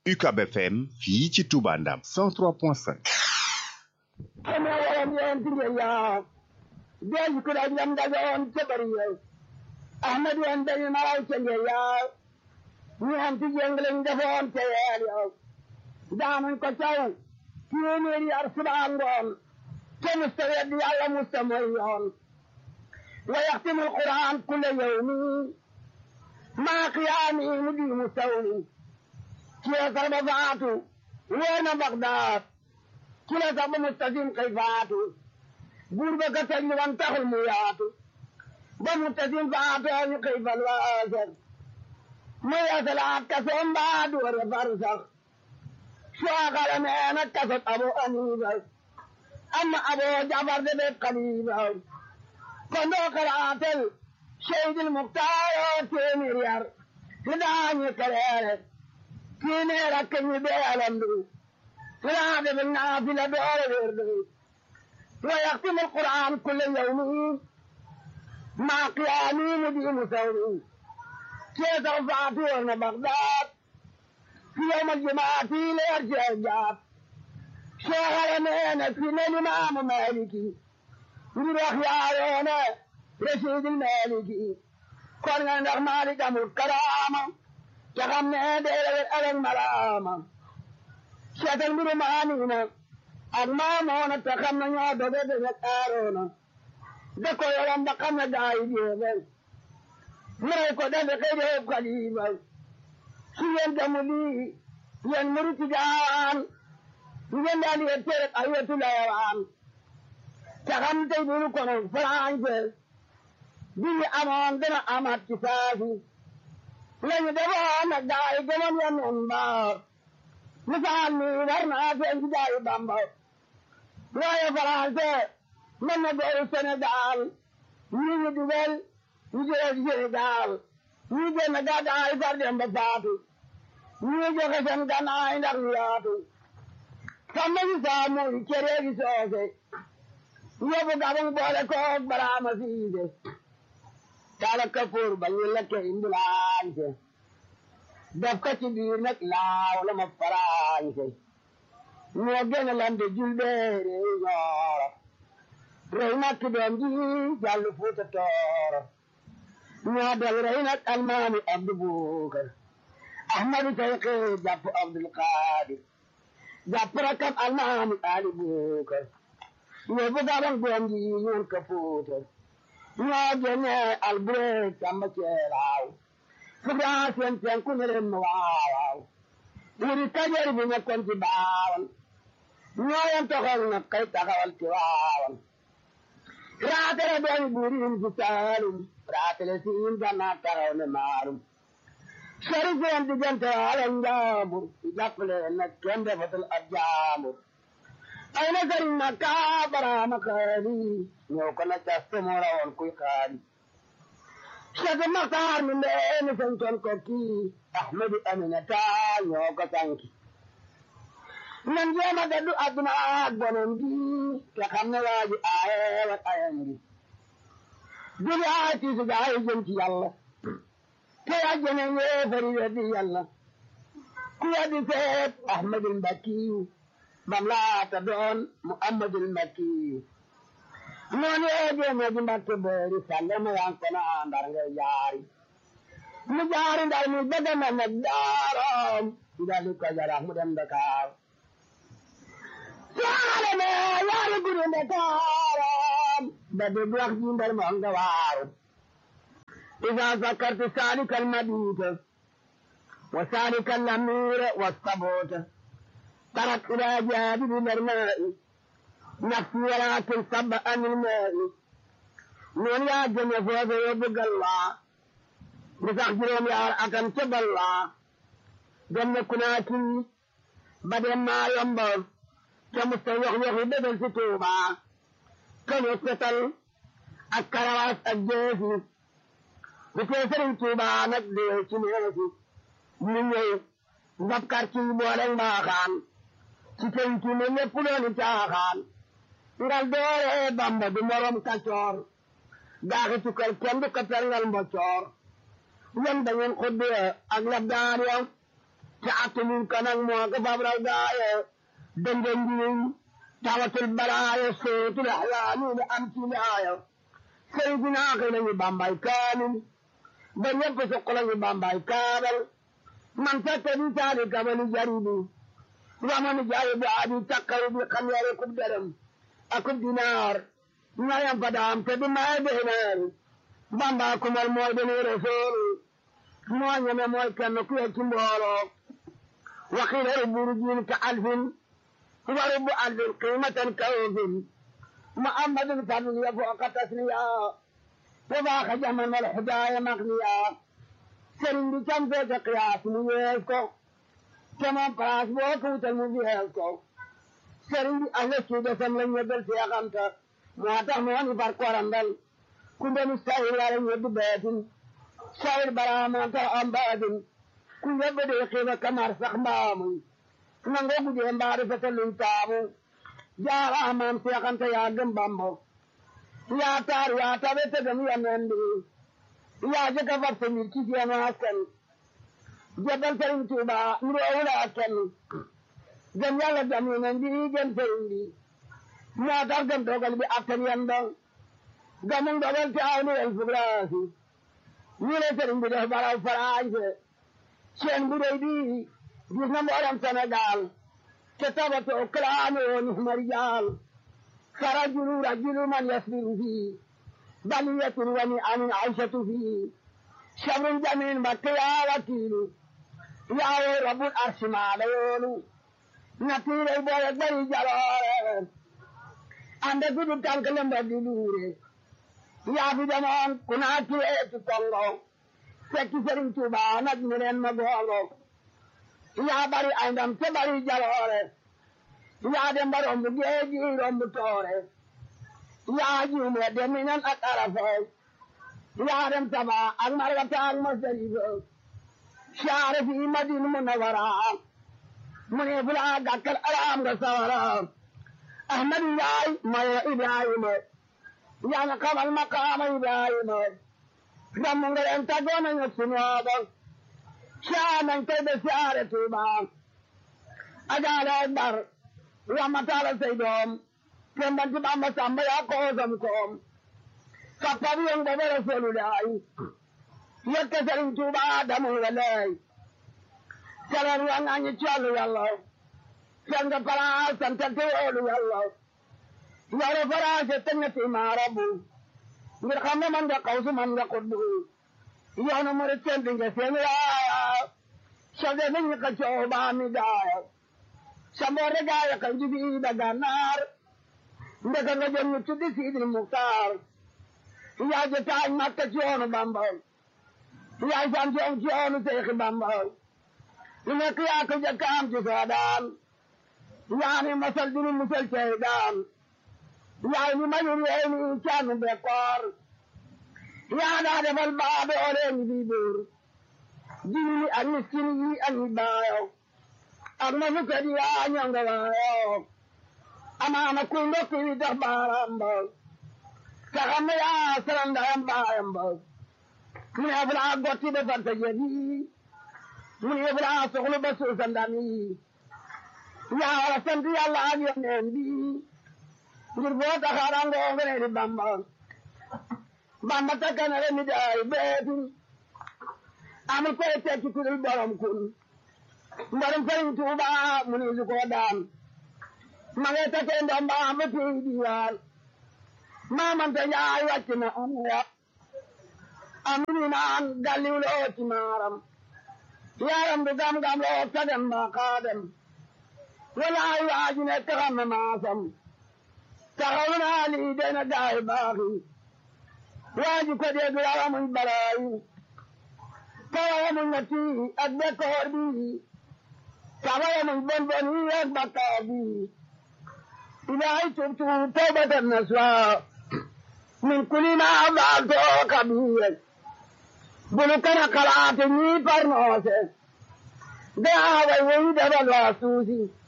UCAB FM fii ci Touba Ndam 103.5 am na waram yeen ti ngeen yaa deej ku daj lam dagoon ca bari yow ahmad yeen dañu naraw ca ngeen yaa ñu am ci jëng lañ defoon ca yeel yow daanañ ko caw téeméeri yar subaa ngoon te musta wedd yàlla musta mooy yoon wa yaxtimu alquran kulle yawmi maa qiyaami mu di mu sawmi ceesar ba faatu wóor na Bagdaad ci la sax ba mustasim xëy faatu buur ba ka tëj wan taxul mu yaatu ba mustasim faatu ñu xëy fal waasar mu yeesalaat kasoom baa doore far sax suwaakala meena kasot abo aniiba amma abo jafar de be xaliiba kon doo xalaatel seydil muktaaro téeméer yar li daañu kaleere téeméer ak ñu bee alandu فلا بالنافلة دور ورده ويختم القرآن كل يوم مع قيامي مدين ثوري كيف رفعتون بغداد في يوم الجمعة ليرجع الجاب شغل مينا في الإمام مالكي من أخيارنا رشيد المالكي كنا نغمالك الكرامة تغمنا دير الألم ملامة seetal mbiru maaniina ak maamoona te xam na ñoo doge doge aaroona da ko yoram ba xam na gaa yi jeexal mëray ko dafe xëy de xalifa su ngeen gamu lii yéen muri ci gaawaan ngeen daal di tere ay wetu layawaan te xam tey dunu kono français bi ñu amoon dana amaat ci saafi lañu defoon nag gaa yi gëmoon ya noon mbaar misaal mi war naa feeñ ci jaayu Bamba waaye français mën na gooru Sénégal ñii ñu dugal ñu jëlee ci Sénégal ñii génn gàddaay far dem ba faatu ñii joxe seen gannaay ndax ñu yaatu sàmm si saamu cere gi soose yóbbu gabang boole koog baraama siise kala kapoor ba ñu lekke imbulaañse def ko ci biir nag laaw la ma farañse ñoo gën a lande julbeere ñooro rey nag ki doom ji jàllu fuuta tooro ñoo del rey nag almaami abdu buukar ahmadu sayqi jàpp abdul qaadir jàpp rakam almaami ali buukar ñoo bu gabang doom ji ñoon ka fuuta ñoo gene albureeg samba ceelaaw fugaa seen seen ku ne leen ma waaw waaw wuri kajoor bi nekkoon ci baawan ñooyam toxal na kay taxawal ci waawan raatale dooni buuriin ci saalum raatale siin gannaa taxaw ne maalum sori seen diggante ala njaambur ci jàppale nag kenn defatul ab jaambur ay na sëriñ na kaa baraama xaali ñëw ko na cas te moo rawoon kuy xaali Cheikh Maxtaar mi ndeeni santoon ko kii Ahmadu Aminata ñoo ko sanki nan jéema daddu adduna ak bonom gi te xam ne waaji aaye wat ayam gi jóge aay tiisu gaay jëm ci yàlla te yàjjene yéefari weddi yàlla ku weddi seet Ahmadul Mbakkiyu bam laata doon Muhammadul Mbakkiyu noonu yee jéeme ji mbakke boori salle ma yan kono ndar ngay jaari mu jaari ndar mu bëgg na nag daaram ndali ko jarax mu dem Dakar yaare me yaare guru Dakaram ba dégg wax ji ndar mo nga waaru إذا ذكرت سالك المبيت وسالك الأمير والصبوت ترك إلى جانب الماء نفسي ولكن صب عن الماء من يا جنة فوز يبقى الله بتخجرهم يا أكن تب الله جنة كناكي بدل ما ينبر كمستوى يخي بدل ستوبة كمستل الكرواس الجيسي بكيسر توبة نقدي سنيرسي من يي نبكر كي بولن باخان cikin kini ne pulo ni caaxaan ngal doore bamba du morom kacoor gaaxi tukal kenn du ko perngal mbocoor ñan da ngeen xudde ak labdaan ya te attanul ko nag moo ko fab raw gaaye dënga njiw tawatul balaaye sootul axlaani li am ci laaya sëriñ si naa koy nañu bambay kaamil ba ñëpp suq lañu bambay kaabal man fekk di saali kamani jaribi wamani jaayi bu aadi takkaru bi xam yare kub dërëm akub dinaar ñayam fa daam te di maye deeneer bamba kumal mooy deni rasool moo ñeme mooy kenn ku yegg ci mbooloo waxiila rubu rujin ka alfin wa rubu alfin qiimatan ka ofin muhammadun fadl ya fooqa tasniya wa baaxa jaman wal hidaaya maqniya sëriñ bi cam feete qiyaas mu yees ko te moom place boo ko wutal mu yees ko sëriñ bi ahla suuda sam la ñebbal seexamta moo tax moo ni far korandal ku ndenu sahir wala ñebbi beetin sahir baraama tax am baatin ku yebbe de xiiba kamar sax mbaamu nangoo gudee mbaari fete luñ taamu jaara amaam seexamta yaa gëm bambo yaa taar yaa tabe te gëm yoneen bi yaa jëkka far sa mbir ci seenu askan jebal sëriñ Tuuba nuroowula askan gëm yàlla gëm yoneen bi gëm sëriñ bi moo tax gëm dogal bi attan yan dong gëmum dogal te aw ni el fugraasi ñu ne sëriñ bi def baraw farañse seen bu rëy bi gis na mboolem Sénégal te tabatoo kalaame woon marijaal فرجل رجل من يصبر فيه بلية ونعم عيشة فيه شر جميل بقيا وكيل يا رب العرش ما ليون نتير البوية بي جلال عند كل تنكلم بدلوري يا في زمان كنا كيئة كونغو سكي سرين توبا نجمرين مغولو يا بري عندم تبري جلال yaa dem ba romb géeji romb toore yaa juume dem minan ak arafay yaa dem taba ak marwata ak masarifa saare fi madina munawara mu ne fula gàkkal araam nga sawara ahmadu yaay maye ibrahima yaa nga xamal maqaama ibrahima damm nga leen taggoona nga sunooba saa nañ koy be saare tuuba agaale akbar ramatala say doom tembanti bamba samba ya koosam koom kappabi yon gobe rasulullahi yette sëriñ tuuba adamu walay salar yang añi callu yàlla sanga para santante yoolu yàlla yore faraase tengati maarabu ngir xam ne man nga kawsu man nga kuddu yoonu murit tendi nga seen yaaya sode nañu ka cooba mi gaaya samore gaaya kan jibi daga naar ndeka nga jëm ñu tuddi siidil muktaar yaay ja taaj makka ci yoonu bamba yaay sam ci ci yoonu seexi bamba lu nekk yaa ko jëkk am ci soodaan yaa ni masal dinu musal cey daan yaay ni mayur yeey ni caanu bekkoor yaa daa defal baabe oreeni bi buur jini ak miskin yi ak ñi baayo ak ma fukka di yaa ñonga waayo amaana kuy ndokki wi tax baaraam ba te xam ne yaa salam ndayam baayam ba mu ne fulaa gotti be fanta jebi mu ne fulaa soxlu ba suusa ndami yaa wara sant yàlla ak yoneen bi ngir boo taxaarangoo ngene di bamba bamba takkanere mi daay beetin amul koy tekki kudul borom kun mbarum sëriñ Tuuba mu ni su ko daan ma ngi takkee ndoom ba am ba pii diwaan maamante njaay wàcc na am ya amini naan galliw loo ci maaram yaram du gam-gam loo sagam ba xaadem walaay waaji ne taxam na maasam taxaw naa lii dena gaay baaxi waaji ko dégg yawa muy balaayi tawa muy na tii ak bekkoor bi tawa muy bon bon yi ak bakkaar bi ilaahi tubtu tawbatan nasuha min kulli ma faaltu kabiira bulu kana kalaate ñii parnoose daa way woyi dabal waa suusi